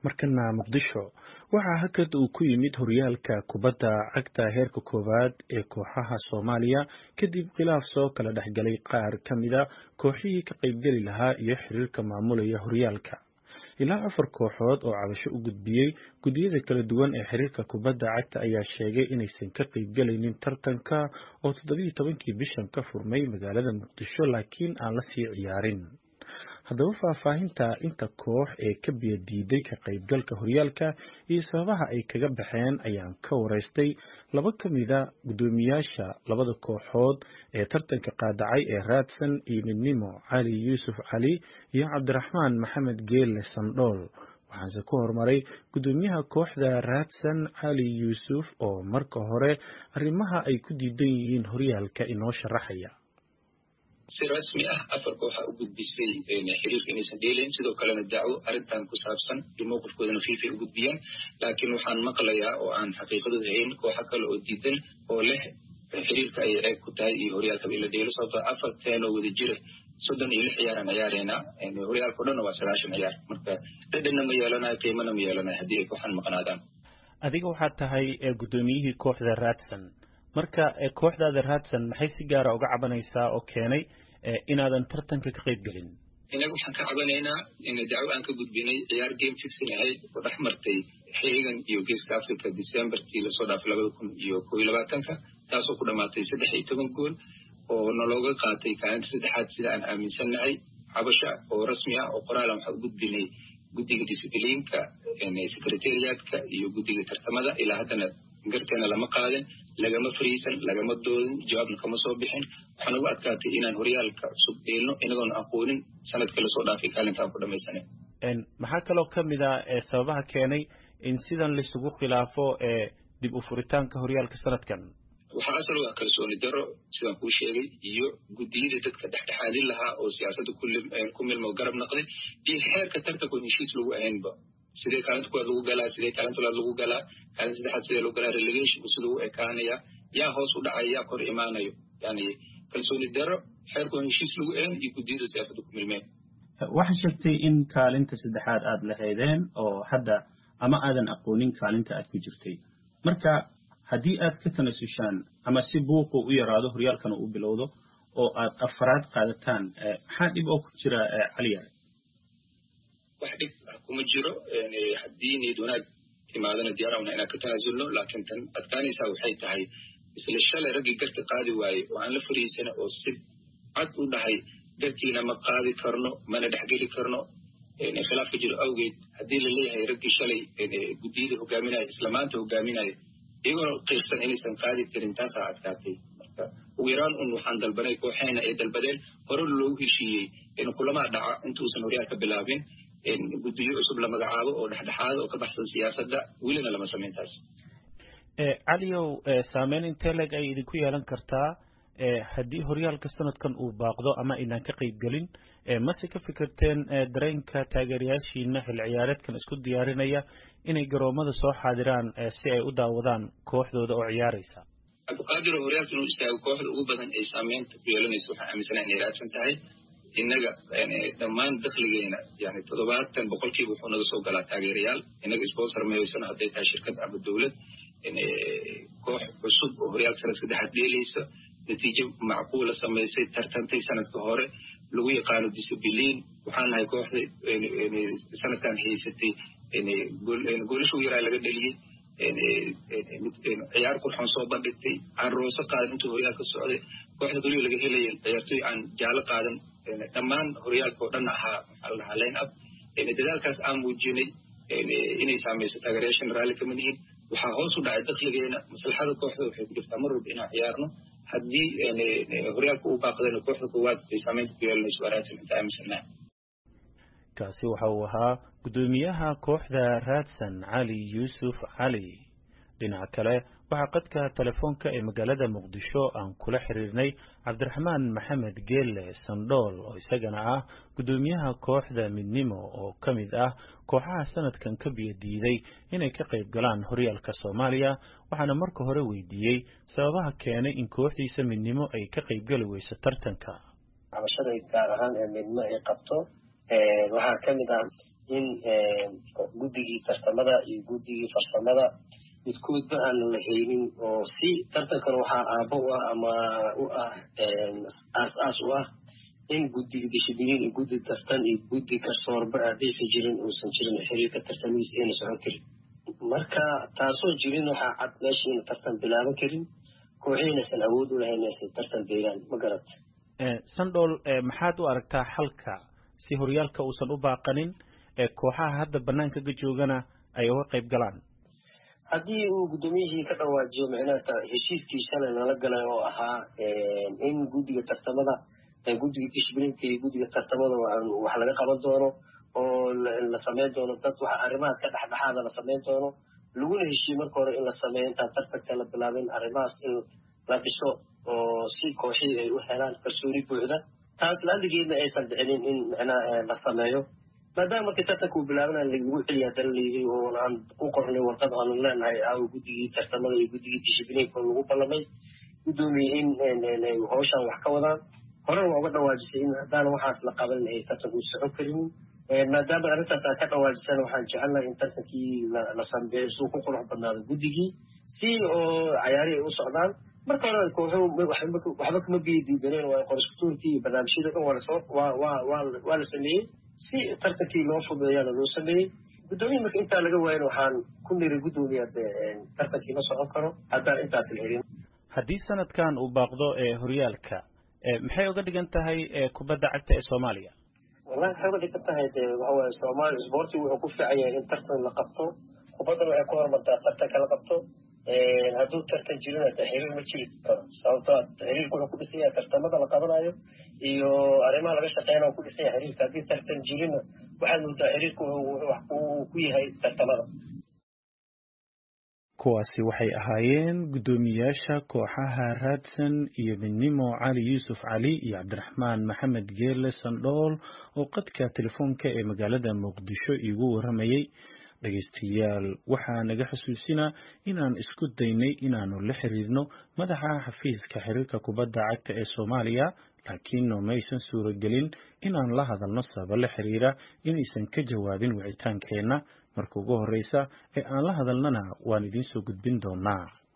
markana muqdisho waxaa hakad uu ku yimid horyaalka kubadda cagta heerka koowaad ee kooxaha soomaaliya kadib khilaaf soo kala dhexgalay qaar ka mida kooxihii ka qaybgeli lahaa iyo xiriirka maamulaya horyaalka ilaa afar kooxood oo cabasho u gudbiyey guddiyada kala duwan ee xiriirka kubadda cagta ayaa sheegay inaysan ka qaybgelaynin tartanka oo toddobiyo tobankii bishan ka furmay magaalada muqdisho laakiin aan la sii ciyaarin haddaba faahfaahinta inta koox ee ka biyo diiday ka qaybgalka horyaalka iyo sababaha ay kaga baxeen ayaan ka waraystay laba ka mida guddoomiyaasha labada kooxood ee tartanka qaadacay ee raadsan iyo midnimo cali yuusuf cali iyo cabdiraxmaan maxamed geelle sandhool waxaanse ku horumaray guddoomiyaha kooxda raadsan cali yuusuf oo marka hore arrimaha ay ku diidan yihiin horyaalka inoo sharaxaya si rasmi ah afar kooxa u gudbisay xiriirka inaysan dheelayn sidoo kalena dacwo arrintan ku saabsan iyo mowqifkoodana fiifay u gudbiyeen laakiin waxaan maqlayaa oo aan xaqiiqadooda hayn kooxa kale oo diidan oo leh xiriirka ayay ceeb ku tahay iyo horyaalkaba ila dheelo sababtoo afar teenoo wada jira soddon iyo lix ciyaaraan ciyaareynaa horyaalka o dhanna waa sagaashan ciyaar marka dhedhanna ma yeelanayo qiimana ma yeelanayo haddii ay kooxan maqnaadaan adiga waxaad tahay guddoomiyihii kooxda raadsan marka kooxdaada raadsan maxay si gaara uga cabanaysaa oo keenay inaadan tartanka ka qayb gelin inaga waxaan ka cabanaynaa dacwo aan ka gudbinay ciyaar game fixin ahayd oo dhex martay xeegan iyo geeska africa decembertii lasoo dhaafay labada kun iyo kob iyo labaatanka taasoo ku dhamaatay saddex iyo toban gool oo nalooga qaatay kaalinta saddexaad sida aan aaminsannahay cabasha oo rasmi ah oo qoraalan waxaan u gudbinay guddiga discibliinka secretariatka iyo guddiga tartamada ilaa haddana garteena lama qaadin lagama fariisan lagama doodin jawaabna kama soo bixin waxaan ugu adkaatay inaan horyaalka cusub dheelno inagoona aqoonin sanadka lasoo dhaafay kaalintaan ku dhamaysanen maxaa kaloo ka mid a sababaha keenay in sidan laisugu khilaafo dib u furitaanka horyaalka sanadkan waxaa asal u ah kalsooni daro sidaan kuu sheegay iyo guddiyada dadka dhexdhexaadin lahaa oo siyaasadda ku milmo garab naqday iyo xeerka tartankoon heshiis lagu ahaynba sidee kaalinta kuwaad lagu galaa sidee kaalinta laad lagu galaa kaalinta saddexaad sidee lagu galaa relegation siduu u ekaanaya yaa hoos u dhacaya yaa kor imaanayo yani kalsooni daro xeerkoon heshiis lagu ahayn iyo guddiyada siyaasadda ku milmeen waxaa sheegtay in kaalinta saddexaad aad lahaydeen oo hadda ama aadan aqoonin kaalinta aad ku jirtay marka haddii aad ka tanasushaan ama si buuqu u yaraado horyaalkana uu bilowdo oo aad afaraad qaadataan maxaa dhib oo ku jira caliyaare wax dhib kuma jiro haddii niyad wanaag timaadana diyaarana inaan ka tanaasulno laakiin tan adkaanaysaa waxay tahay isla shalay raggii garta qaadi waaye oo aan la fariisana oo si cad u dhahay gartiina ma qaadi karno mana dhexgeli karno khilaafka jiro awgeed haddii la leeyahay raggii shalay guddiyada hogaaminaya isla maanta hogaaminaya iyagoona qiirsan inaysan qaadi karin taasaa adkaatay marka ugu yaraan un waxaan dalbanay kooxeena ay dalbadeen hore loogu heshiiyey in kulamaa dhaca intuusan horyaalka bilaabin guddiyo cusub la magacaabo oo dhexdhexaada oo ka baxsan siyaasadda welina lama samayn taas caliyow saameyn intee leg ay idinku yeelan kartaa haddii horyaalka sanadkan uu baaqdo ama aynaan ka qayb gelin mase ka fikirteen dareenka taageerayaashiina xil ciyaareedkan isku diyaarinaya inay garoomada soo xaadiraan si ay u daawadaan kooxdooda oo ciyaaraysa cabdiqaadir oo horyaalka inuu istaago kooxda ugu badan ay saameynta ku yeelanayso waxaan aaminsanaa inay raadsan tahay innaga dhammaan dakligeena yani toddobaatan boqolkiiba wuxuu naga soo galaa taageerayaal innaga sponsor ma haysano hadday tahay shirkad ama dowlad koox cusub oo horyaalka sanad saddexaad dheelaysa natiijo macquula samaysay tartantay sanadka hore lagu yaqaano discibliin waxaan nahay kooxda sanadkan haysatay goolasha ugu yaraa laga dheliyey ciyaar qurxoon soo bandhigtay aan rooso qaadan intuu horyaalka socday kooxda keliyo laga helaya ciyaartoy aan jaalo qaadan dhammaan horyaalka oo dhan ahaa maxaa la dhahaa line up dadaalkaas aan muujinay inay saamayso taageerayaashan raalli kama nihin waxaa hoos u dhacay dakligeena maslaxada kooxda waxay ku jirtaa mar walba inaan ciyaarno haddii horyaalka uu baaqdana kooxda koowaad bay saameynta ku yeelanayso waraadsan inta aaminsannaha kaasi waxa uu ahaa guddoomiyaha kooxda raadsan cali yuusuf cali dhinaca kale waxaa qadka telefoonka ee magaalada muqdisho aan kula xiriirnay cabdiraxmaan maxamed geelle sandhool oo isagana ah guddoomiyaha kooxda midnimo oo ka mid ah kooxaha sanadkan ka biyo diiday inay ka qayb galaan horyaalka soomaaliya waxaana marka hore weydiiyey sababaha keenay in kooxdiisa midnimo ay ka qaybgeli weyso tartanka cabashada gaar ahaan ee midnimo ay qabto waxaa ka mid ah in guddigii tartamada iyo guddigii farsamada midkoodba aan la haynin oo si tartankan waxaa aabbo u ah ama u ah aas-aas u ah in guddiga dishibiliin iyo guddi tartan iyo guddi kasoorba haddaysan jirin uusan jirin xiriirka tartamihiisa ayna socon karin marka taasoo jirin waxaa cad meesha ina tartan bilaaban karin kooxiinaysan awood u lahayn inaysan tartan beelaan ma garata sandhool maxaad u aragtaa xalka si horyaalka uusan u baaqanin kooxaha hadda banaankaga joogana ay uga qayb galaan haddii uu guddoomiyihii ka dhawaajiyo micnaha heshiiskii shalay nala galay oo ahaa in guddiga tartamada guddiga dishbilinka iyo guddiga tartamada wax laga qaban doono oo la samayn doono dad waxa arrimahaas ka dhexdhexaada la samayn doono laguna heshiiye marka hore in la sameeyo intaan tartanka la bilaabin arrimahaas in la dhiso oo si kooxihii ay u helaan kalsooni buuxda taas laaligeedna aysan dhicinin in micnaha la sameeyo maadaama markii tartanka uu bilaabana lagu celiya haddana layidhi oo aan u qornay warqad aanu leenahay aawo guddigii tartamada iyo guddigii dishibliinka oo lagu ballamay guddoomiye in howshaan wax ka wadaan horena waa uga dhawaajisay in haddaana waxaas la qabanin ay tartanku socon karinin maadaama arrintaas aa ka dhawaajisana waxaan jecelnahay in tartankii la sambeeyo suu ku qurux badnaado guddigii si oo cayaarihi ay u socdaan marka hore kooxuhu waxba kama biyo diidaneen waa qoriskutuurkii iyo barnaamijyada dhan waa la sameeyey si tartankii loo fududeeyaana loo sameeyey guddoomiya marka intaa laga waayan waxaan ku niri guddoomiya de tartankii ma socon karo haddaan intaas la helin haddii sanadkan uu baaqdo horyaalka maxay uga dhigan tahay kubadda cagta ee soomaaliya wallahi waxay uga dhigan tahay de waxawaaye soomaaliya isboortigu wuxuu ku fiican yahay in tartan la qabto kubaddana waxay ku horumartaa tartanka la qabto hadduu tartan jirina de xiriir ma jiri karo sababto xiriirka wuxuu ku dhisan yahay tartamada la qabanayo iyo arrimaha laga shaqeynaya ku dhisan yahay xiriirka haddii tartan jirina waxaad moodaa xiriirka wuxuu ku yahay tartamada kuwaasi waxay ahaayeen guddoomiyaasha kooxaha raadsan iyo midnimo cali yuusuf cali iyo cabdiraxmaan maxamed geerle sandhool oo qadka telefoonka ee magaalada muqdisho iigu warramayey dhegaystayaal waxaa naga xusuusinaa inaan isku daynay inaannu la xiriirno madaxa xafiiska xiriirka kubadda cagta ee soomaaliya laakiin noomaysan suuragelin inaan la hadalno sababa la xiriira inaysan ka jawaabin wicitaankeenna marka ugu horreysa ee aan la hadalnana waan idiin soo gudbin doonaa